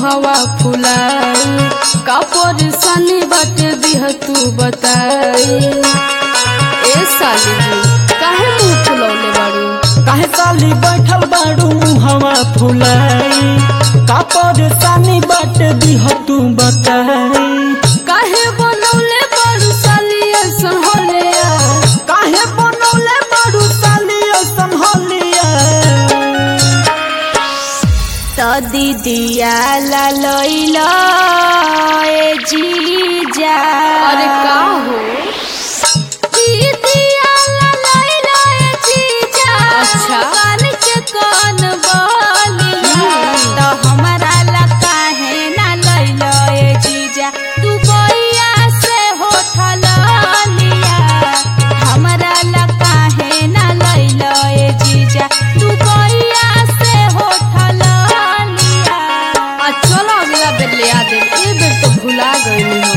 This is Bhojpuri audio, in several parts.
मुहवा फुलाई का परेशानी बाटे दिह तू बताई ए साली जी काहे मुंह फुलौले बाड़ू काहे साली बैठल बाड़ू मुहवा फुलाई का परेशानी बाट दिह तू बताई काहे बनौले बाड़ू साली ऐसन होलिया काहे बनौले बाड़ू साली ऐसन होलिया तो दीदिया ला लइला ए जीजा अरे का हो दीदिया ला लइला ए जीजा अच्छा। कान के कान बोलिया तो हमारा ला काहे ना लइला ए जीजा तू बोइया से होठल लिया हमारा ला काहे ना लइला ए जीजा तू बोइया से होठल लिया आ चलो अगला बेर ले आ दे ए बेर तो भुला गई हो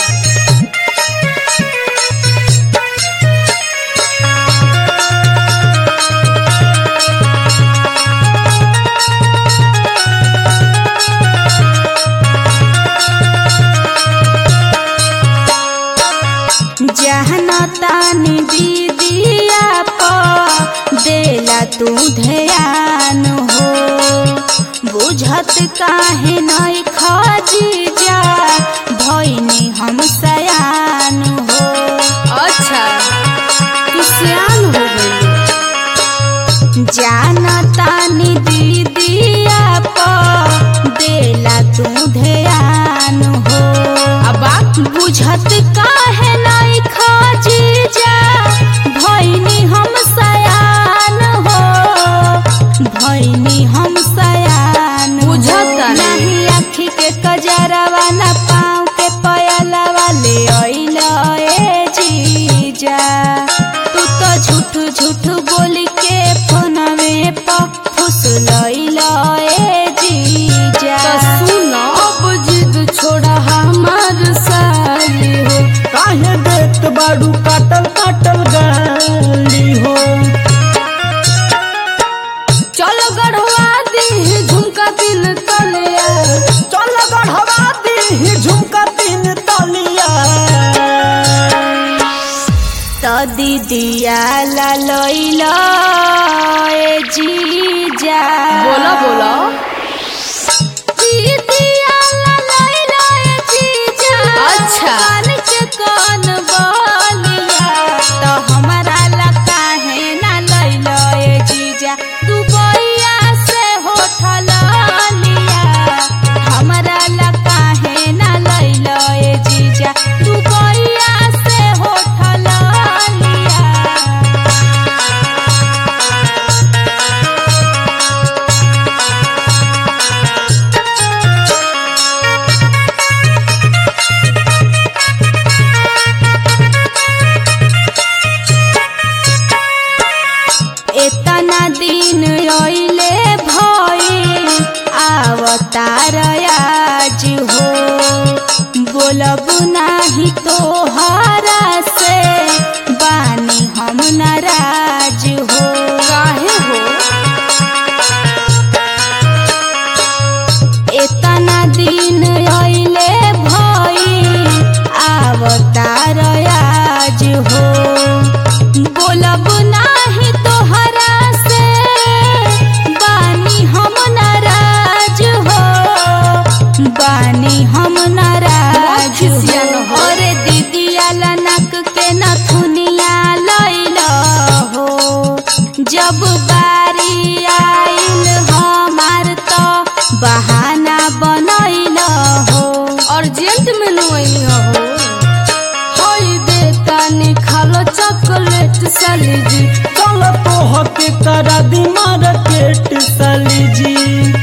जहना तानी दीदिया प देला तू ध्यान हो बुझत काहे नहीं खजी जा भइनी हम सयान हो अच्छा तू सियान हो गई जाना तानी दीदिया प देला तू ध्यान हो अब बात बुझत काहे नहीं खाजी जा भइनी हम सयान हो भइनी हम सयान हो। बुझता नहीं। नहीं आँखी के कजरवा न पाँव के पयलवा ले अइल ए जीजा तू तो झूठ झूठ बोली के फोनवे प फुसलइल ए जीजा तो सुनो अब जिद छोड़ा हमार साली हो काहे देत बाड़ू काटल काटल गाली हो चलो गढ़वा दी झुमका दिल तलिया चल गढ़वा दी झुमका तीन तलिया तो दीदिया ला लइला ए जीजा बोलो बोलो दीदिया ला लइला ए जीजा अच्छा। कान के कान बोलिया तो हमारा ला काहे ना लइला ए जीजा तू बोइया से होठल लिया हमारा ला काहे ना लइला ए जीजा तू बोइया से होठल लिया एतना दिन रइले भई आवतार आज हो बोलब नाही तोहरा से बानी हम नाराज हो काहे हो एतना दिन रइले भई आवतार आज हो बोलब नाही तोहरा से बानी हम नाराज हो बानी हम नाराज खिसिया न हो हो। अरे दीदिया लनक के नथुनिया लइल हो जब बारी आइल हमार तो बहाना बनैल हो अर्जेंट में नुई हो होई देता निखालो चॉकलेट साली जी चल तोह के करा दी मार्केट साली जी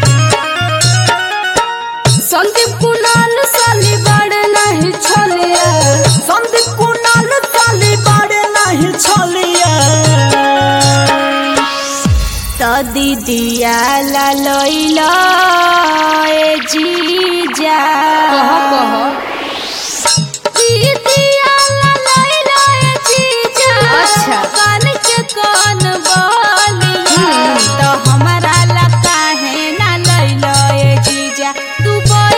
संदीप कुणाल साली बड़े नहीं छोलिया संदीप कुणाल साली बाड़े नहीं छलिया तो दीदिया ला लइल ए जीजा कह कह दीदिया ला लइल ए जीजा अच्छा। कान के कान बोलिया हम्म। तो हमारा ला काहे ना लइल ए जीजा तू बोल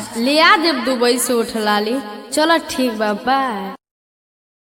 लिया देव दुबई से उठ लाली चलो ठीक बा बाय